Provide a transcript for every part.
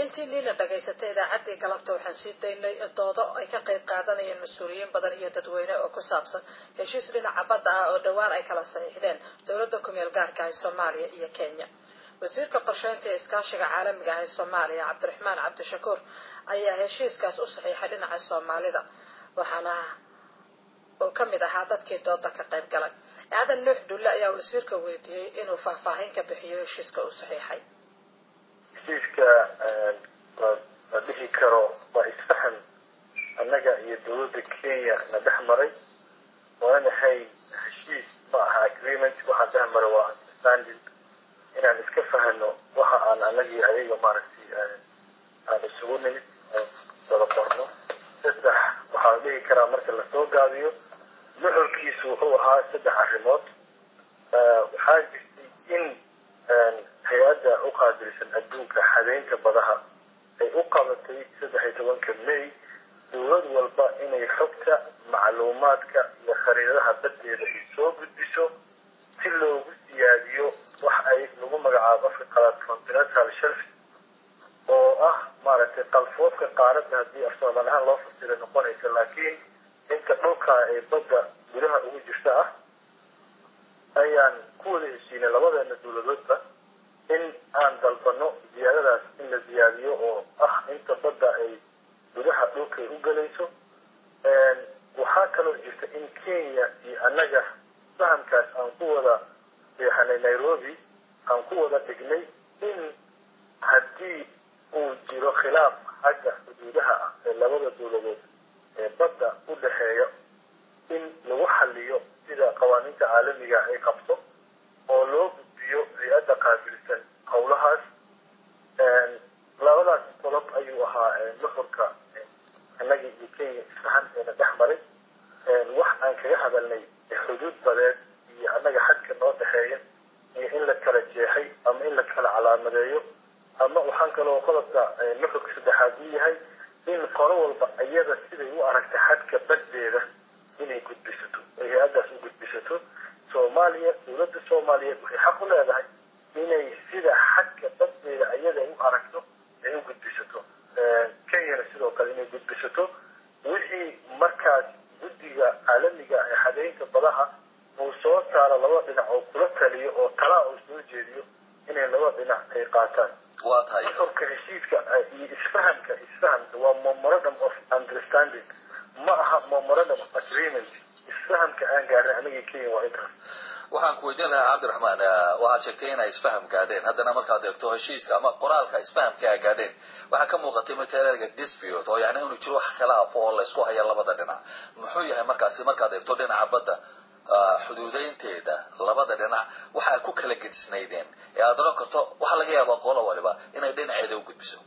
intii niina dhagaysatay idaacaddii galabta waxaan sii daynay doodo ay ka qayb qaadanayeen mas-uuliyiin badan iyo dadweyne oo ku saabsan heshiis dhinaca badda ah oo dhowaan ay kala saxiixdeen dowladda kumeel gaarka ah ee soomaaliya iyo kenya wasiirka qorsheynta ee iskaashiga caalamiga ah ee soomaaliya cabdiraxmaan cabdishakuur ayaa heshiiskaas u saxiixay dhinaca soomaalida waxaana uu ka mid ahaa dadkii dooda ka qayb galay aadan nuux dulle ayaa wasiirka weydiiyey inuu faahfaahin ka bixiyo heshiiska uu saxiixay heshiiska la dhihi karo waa isfahan annaga iyo dowladda kenya na dhex maray waana hay heshiis ma aha agreement waxaa dhex maray waa understanding inaan iska fahano waxa aan anagii ayaga maaragtay aan isugu nimid wada qorno saddex waxaa la dhihi karaa marka lasoo gaabiyo nuxurkiisu wuxuu ahaa saddex arrimood waxaa jirtay in hay-adda u qaabilsan adduunka xadeynta badaha ay u qabatay saddex iyo tobanka may dowlad walba inay xogta macluumaadka iyo khariidadaha badeeda ay soo gudbiso si loogu siyaadiyo wax ay lagu magacaabo afka qalaad continental shelf oo ah maaragtay qalfoofka qaaradda haddii afsoomaan ahaan loo fasira noqonaysa laakiin inta dhulka ee badda gudaha ugu jirta ah ayaan ku wada heshiinay labadeena dowladoodba in aan dalbano ziyaadadaas in la ziyaadiyo oo ah inta badda ay gudaha dhulka ay u gelayso waxaa kaloo jirta in kenya iyo annaga fahamkaas aan ku wada seexanay nairobi aan ku wada dhignay in haddii uu jiro khilaaf xagga xuduudaha ah ee labada dowladood ee badda u dhexeeya in lagu xaliyo sida qawaaniinta caalamiga ay qabto oo loo gudbiyo hay-adda qaabilsan howlahaas labadaas qodob ayuu ahaa nuxurka annagii iyo kenya isfahanteena dhex maray wax aan kaga hadalnay xuduud badeed iyo annaga xadka noo dhexeeya iyo in la kala jeexay ama in la kala calaamadeeyo ama waxaan kaloo qodobka nuxurka saddexaad u yahay in qolo walba iyada siday u aragta xadka baddeeda inay gudbisato ay hay-addaas u gudbisato soomaaliya dowladda soomaaliyeed waxay xaq u leedahay inay sida xadka baddeeda iyada ay u aragto ay u gudbisato kenyana sidoo kale inay gudbisato wixii markaas guddiga caalamiga ee xadeynta badaha uu soo saaro laba dhinac oo kula taliyo oo talaa uu soo jeediyo inay laba dhinac ay qaataan waa tahay nuxurka heshiiska iyo isfahamka isfahamka waa memorandum of understanding ma aha memorandum of agreement isfahamka aan gaarnay anagii kenya waa intaas waxaan ku weydiin lahaa cabdiraxmaan waxaad sheegtay inay isfaham gaadheen haddana markaad eegto heshiiska ama qoraalka isfahamka a gaadheen waxaa ka muuqatay marka ereyga dispute oo yani inuu jiro wax khilaaf oo laysku haya labada dhinac muxuu yahay markaasi markaad eegto dhinaca badda xuduudeynteeda labada dhinac waxaa ku kala gedisnaydeen ee aad oran karto waxaa laga yaabaa qolo waliba inay dhinaceeda u gudbiso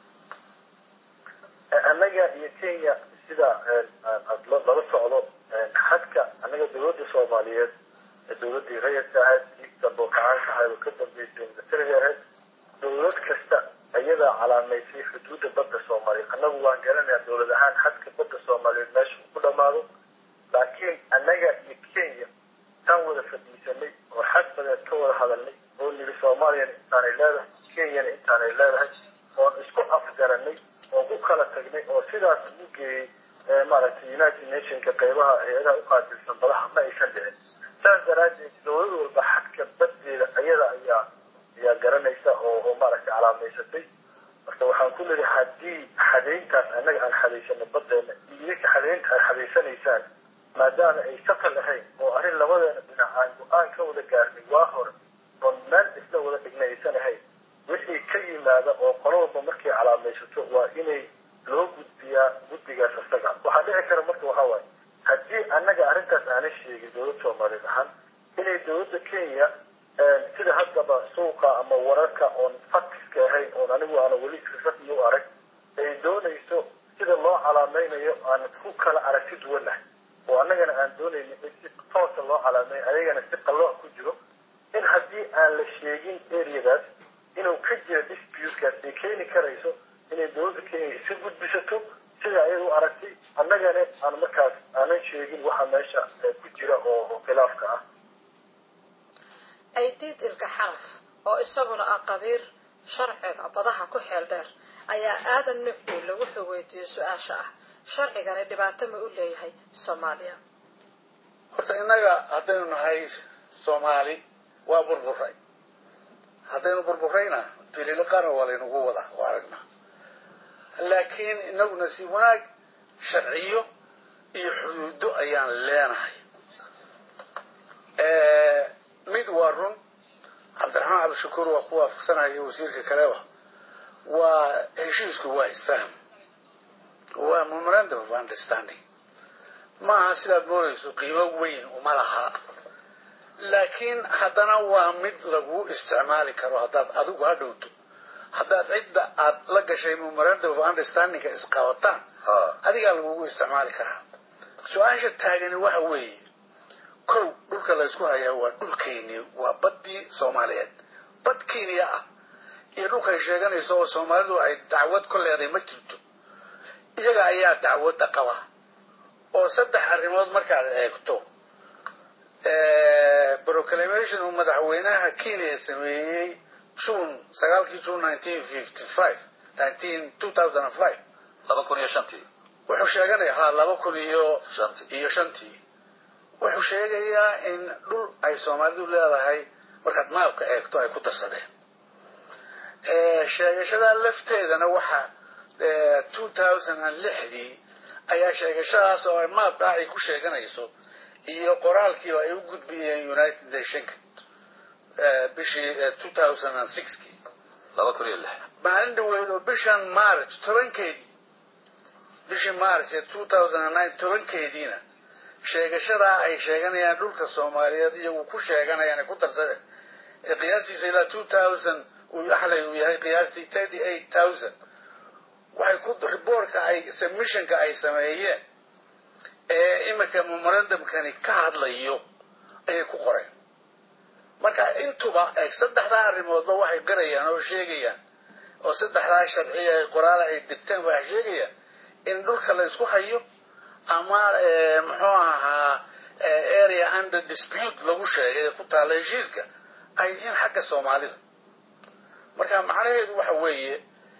annaga iyo kenya sida lala socdo xadka annaga dowladda soomaaliyeed dowladdii rayidka ahayd iistanbul kacaanka ahayd oo ka dambeysay militariga ahayd dowlad kasta ayadaa calaamaysay xuduudda badda soomaaliyeed annagu waan garanayaa dowlad ahaan xadka badda soomaaliyeed meesha uu ku dhamaado laakiin annaga iyo kenya taan wada fadhiisanay oo xad badeed ka wada hadalnay oo niri soomaaliyana intaanay leedahay kenyana intaanay leedahay oon isku afgaranay oon ku kala tagnay oo sidaas ugu geeyey maaragtay united nationka qaybaha hay-adaha u qaabilsan badaha ma aysan dhicin saas daraaddeed dowlad walba xadka baddeeda ayada ayaa ayaa garanaysa oo oo maaragtay calaamaysatay marka waxaan ku leedahay haddii xadeyntaas annaga aan xadaysano baddeena iyo idinka xadeynta aad xadaysanaysaan maadaama ay shaqal ahayn oo arrin labadeena dhinac aan go-aan ka wada gaarnay waa hore oon meel isla wada dhignay aysan ahayn wixii ka yimaada oo qolo walba markay calaamaysato waa inay loo gudbiyaa guddigaas isaga waxaa dhici kara marka waxaa waaye haddii annaga arrintaas aanan sheegin dowladda soomaaliyeed ahaan inay dowladda kenya sida haddaba suuqa ama wararka oon faktiska ahayn oon anigu aana weli rasmi u arag ay doonayso sida loo calaamaynayo aan ku kala aragti duwanahay oo annagana aan doonayno in si toosa loo calaameeyo ayagana si qallooc ku jiro in haddii aan la sheegin areadaas inuu ka jira disputekaas ay keeni karayso inay dowladda kenya isu gudbisato sida ayada u aragtay annagana aan markaas aanan sheegin waxa meesha ku jira oo khilaafka ah aydiid ilka xaraf oo isaguna ah qabiir sharciga badaha ku xeel dheer ayaa aadan nuxduulle wuxuu weydiiyey su-aasha ah sharcigani dhibaato ma u leeyahay soomaaliya horta innaga haddaynu nahay soomaali waa burburay haddaynu burburayna bilili qaran waa laynagu wadaa waa aragnaa laakiin inaguna si wanaag sharciyo iyo xuduudo ayaan leenahay mid waa run cabdiraxmaan cabdishakuur waa ku waafaqsanaya wasiirka kaleba waa heshiisku waa isfahm waa memorandum of understanding maaha sidaad moodayso qiimo weyn uma laha laakiin haddana waa mid lagu isticmaali karo haddaad adigu ha dhowto haddaad cidda aad la gashay memorandum of understandingka isqabataan adigaa lagugu isticmaali karaa su-aasha taagani waxa weeye kow dhulka laysku hayaa waa dhulkeeni waa baddii soomaaliyeed bad kenya ah iyo dhulkay sheeganayso oo soomaalidu ay dacwad ku leedahay ma jirto iyaga ayaa dacwadda qaba oo saddex arrimood markaad eegto proclamation uu madaxweynaha kenya sameeyey june sagaalkii june nineteen fifty five nineteen two thousand and five laba kun iyo shantii wuxuu sheeganaya ha laba kun iyo shantii iyo shantii wuxuu sheegayaa in dhul ay soomaalidu leedahay markaad maabka eegto ay ku darsadeen sheegashada lafteedana waxa two thousand and lixdii ayaa sheegashadaas oo maabka ay ku sheeganayso iyo qoraalkiiba ay u gudbiyeen united nationka bishii two thousand and sixkii laba kun iyo lix maalin dhaweyd oo bishan march tobankeedii bishii march ee two thousand and nine tobankeediina sheegashadaa ay sheeganayaan dhulka soomaaliyeed iyagu ku sheeganayaan ay ku darsadeen ee qiyaastiisa ilaa two thousand uu axlay uu yahay qiyaastii thirty eight thousand waxay ku reportka ay submissionka ay sameeyeen ee iminka memorandumkani ka hadlayo ayay ku qoreen marka intuba eeg saddexdaa arrimoodba waxay garayaan oo sheegayaan oo saddexdaa sharciya ay qoraala ay dirteen waxay sheegayaan in dhulka la isku hayo ama muxuu ahaa area under dispute lagu sheegay ee ku taalla heshiiska ay yihiin xagga soomaalida marka macnaheedu waxa weeye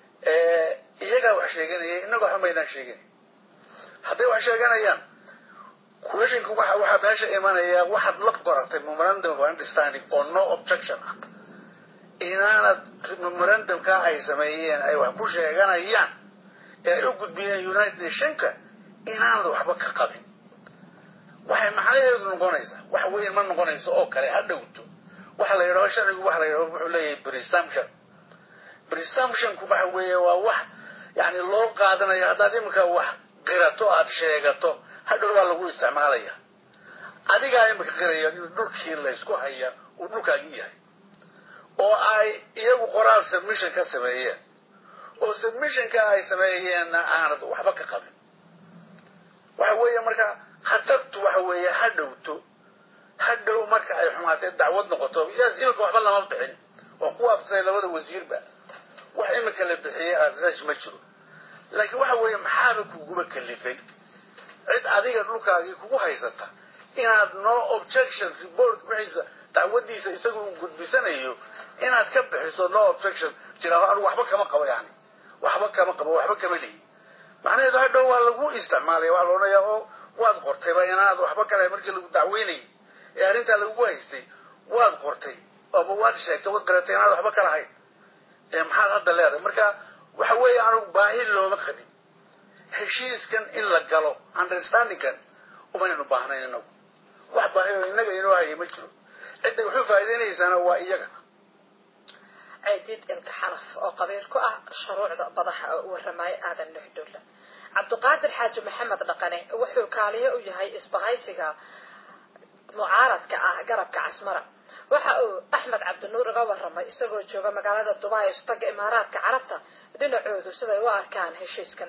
iyagaa wax sheeganaya innaga waxba maynaan sheeganay hadday wax sheeganayaan questionka waxa waxaa meesha imanaya waxaad la qoratay memorandum of understanding oo no objection ah inaanad memorandumka ay sameeyeen ay wax ku sheeganayaan ee ay u gudbiyeen united nationka inaanad waxba ka qabin waxay macnaheedu noqonaysaa wax weyn ma noqonayso oo kale ha dhowto waxa la yidhaho sharcigu waxa la yidhaho wuxuu leeyahay presumption presumptionku waxa weeye waa wax yani loo qaadanayo haddaad iminka wax qirato aad sheegato hadhow waa lagu isticmaalaya adigaa iminka qiraya in dhulkii laysku haya uu dhulkaagi yahay oo ay iyagu qoraal submission ka sameeyeen oo submissionka ay sameeyeenna aanad waxba ka qabin waxa weeye marka khatartu waxa weeye ha dhowto ha dhow marka ay xumaatay dacwad noqoto iminka waxba lama bixin waa ku waafaqsay labada wasiirba wax iminka la bixiyey asaas ma jiro laakiin waxa weeye maxaaba kuguba kalifay cid adiga dhulkaagii kugu haysata inaad no objection report wixiisa dacwadiisa isagu uu gudbisanayo inaad ka bixiso no objection tiraado anigu waxba kama qabo yani waxba kama qabo waxba kama lihi macnaheedu hadhow waa lagu isticmaalaya waa loodhanayaa oo waad qortayba inaad waxba kale markii lagu dacweynayay ee arrintaa lagugu haystay waad qortay ama waad sheegtay waad qaratay inaad waxba ka lahayn ee maxaad hadda leedahay marka waxa weeye anugu baahi looma qabin heshiiskan in la galo understandingkan umaynu baahnayn inagu wax baahi oo innaga inoo hayay ma jiro cidday waxu faa'iidaynaysaana waa iyaga ciidid ilka xanaf oo qabiil ku ah shuruucda badaxa oo u waramaya aadan nuxdulla cabdiqaadir xaaji maxamed dhaqane wuxuu kaaliye u yahay isbahaysiga mucaaradka ah garabka casmara waxa uu axmed cabdinuur iga waramay isagoo jooga magaalada dubai istaga imaaraadka carabta dhinacoodu siday u arkaan heshiiskan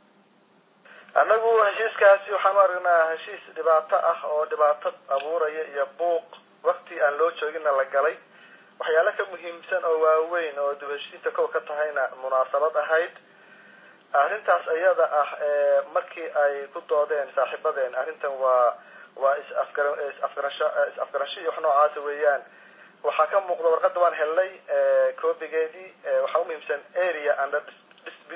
annagu heshiiskaasi waxaan u aragnaa heshiis dhibaato ah oo dhibaato abuuraya iyo buuq wakti aan loo jooginna la galay waxyaalo ka muhiimsan oo waaweyn oo dib heshiinta kow ka tahayna munaasabad ahayd arrintaas iyada ah markii ay ku doodeen saaxiibadeen arrintan waa waa is-afgara is-afgarasho is-afgarasho iyo wax noocaasa weeyaan waxaa ka muuqda warqadda waan helnay coobigeedii waxaa umuhiimsan area under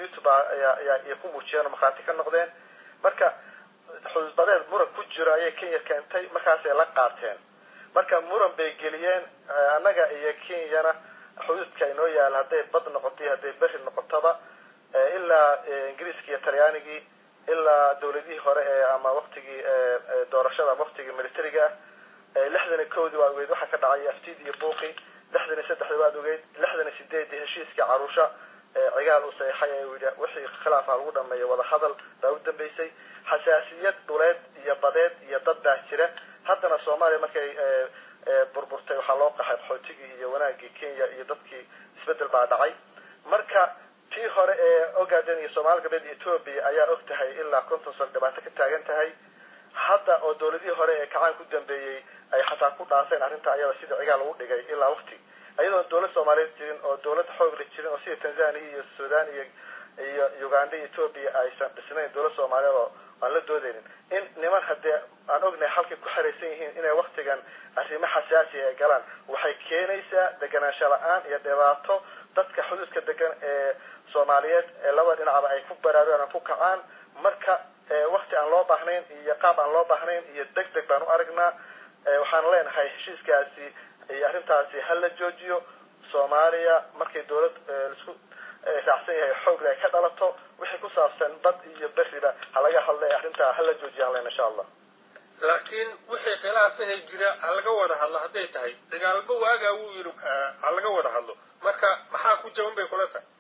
ayay ku muujiyeen oo markhaati ka noqdeen marka xuduudbadeed muran ku jiro ayay kenya keentay markaasay la qaateen marka muran bay geliyeen annaga iyo kenyana xuduudka inoo yaala hadday bad noqoto iyo hadday beri noqotaba ilaa ingiriiska iyo talyaanigii ilaa dawladihii hore ee ama waktigii doorashada ama waktigii militariga ah lixdan iyo kowdii waa ogeyd waxaa ka dhacay aftid iyo buuqi lixdan iyo saddexdii waad ogeyd lixdan iyo sideedii heshiiskii caruusha cigaal uu saxeixay ee uu yidhi wixii khilaafa lagu dhameeyo wadahadal baa u dambeysay xasaasiyad dhuleed iyo badeed iyo dad baa jira haddana soomaaliya markay burburtay waxaa loo qaxay qaxootigii iyo wanaagii kenya iyo dadkii isbedel baa dhacay marka tii hore ee ogaden iyo soomaali galbeed iyo ethoobia ayaa og tahay ilaa konton sano dhibaato ka taagan tahay hadda oo dawladihii hore ee kacaan ku dambeeyey ay xataa ku dhaafeen arrinta ayada sida cigaal lagu dhigay ilaa wakti iyadoon dawlad soomaaliyeed jirin oo dawlad xoog la jirin oo sida tanzania iyo sudan iyo iyo uganda iyo ethoobia aysan dhisnayn dawlad soomaaliyeed oo aan la doodeynin in niman haddee aan ognahay halkay ku xeraysan yihiin inay waktigan arrimo xasaasiya ay galaan waxay keenaysaa deganaansho la-aan iyo dhibaato dadka xuduudka degan ee soomaaliyeed ee labada dhinacba ay ku baraarugaan aan ku kacaan marka wakti aan loo baahnayn iyo qaab aan loo baahnayn iyo deg deg baan u aragnaa waxaan leenahay heshiiskaasi iyo arrintaasi ha la joojiyo soomaaliya markay dawlad laisku raacsan yahay xoogle ay ka dhalato wixii ku saabsan bad iyo beriba ha laga hadla arrintaa ha la joojiya aan len insha allah laakiin wixii khilaafahay jira ha laga wada hadlo hadday tahay dagaalba waagaa wuu yidhi ha laga wada hadlo marka maxaa ku jaban bay kula tahay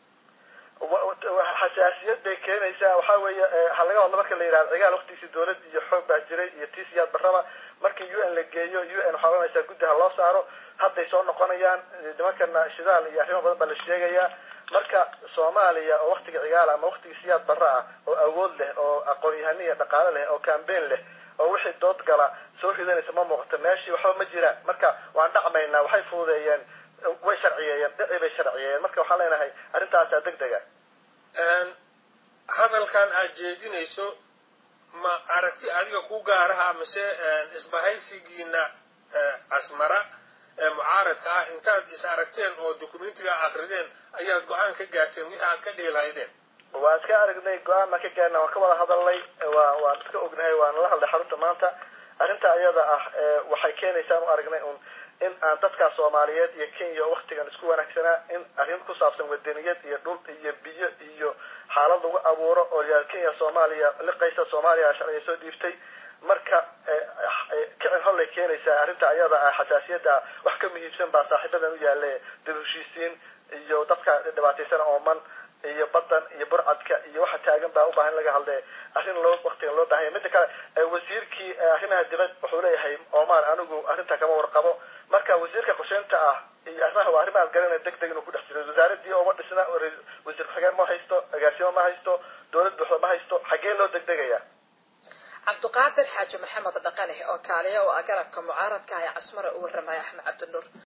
xasaasiyad bay keenaysaa waxa weeye ha laga hadlo marka la yidhahdo cigaal waktigiisi dawlad iyo xoog baa jiray iyo tisiyaad barraba markii u n la geeyo u n waxaa oranaysaa guddi ha loo saaro hadday soo noqonayaan nimankana shidaal iyo arrimo badan baa la sheegayaa marka soomaaliya oo waktiga cigaal ama waktigii siyaad barra ah oo awood leh oo aqoon-yahani iyo dhaqaale leh oo cambain leh oo wixii dood gala soo ridanaysa ma muuqato meeshii waxba ma jiraan marka waan dhacmaynaa waxay fududeeyeen way sharciyeeyeen dhici bay sharciyeeyeen marka waxaan leenahay arrintaasaa deg dega hadalkan aad jeedinayso ma aragti adiga ku gaaraha mise isbahaysigiina asmara ee mucaaradka ah intaad is aragteen oo documentiga akrideen ayaad go-aan ka gaarteen wixii aad ka dhihi lahaydeen waan iska aragnay go-aan baan ka gaarna waan ka wada hadalnay waa waan iska ognahay waan la hadlay xarunta maanta arrinta ayada ah waxay keenaysaan u aragnay un in aan dadkaa soomaaliyeed iyo kenya waktigan isku wanaagsanaa in arrin ku saabsan wadaniyad iyo dhul iyo biyo iyo xaalad lagu abuuro oo yaa kenya soomaaliya liqaysa soomaaliya sharciga soo dhiiftay marka kicin hollay keenaysaa arrinta ayada ah xasaasiyadda wax ka muhiimsan baa saaxiibadan u yaale dib heshiisiin iyo dadka dhibaataysana ooman iyo badan iyo burcadka iyo waxa taagan baa ubaahan in laga hadle arrin loo waktigan loo bahanya midda kale wasiirkii arrimaha dibad wuxuu leeyahay omar anigu arrinta kama warqabo marka wasiirka qorsheynta ah iyo arrimaha waa arrimaad garanaya deg deg inuu ku dhex jiro wasaaradii uma dhisna wasiir ku-xigeen ma haysto agaasimo ma haysto dawlad buuxda ma haysto xaggee loo degdegaya cabdiqaadir xaaji maxamed dhaqane oo kaaliya oo ah garabka mucaaradka ah ee casmara u waramaya axmed cabdinuur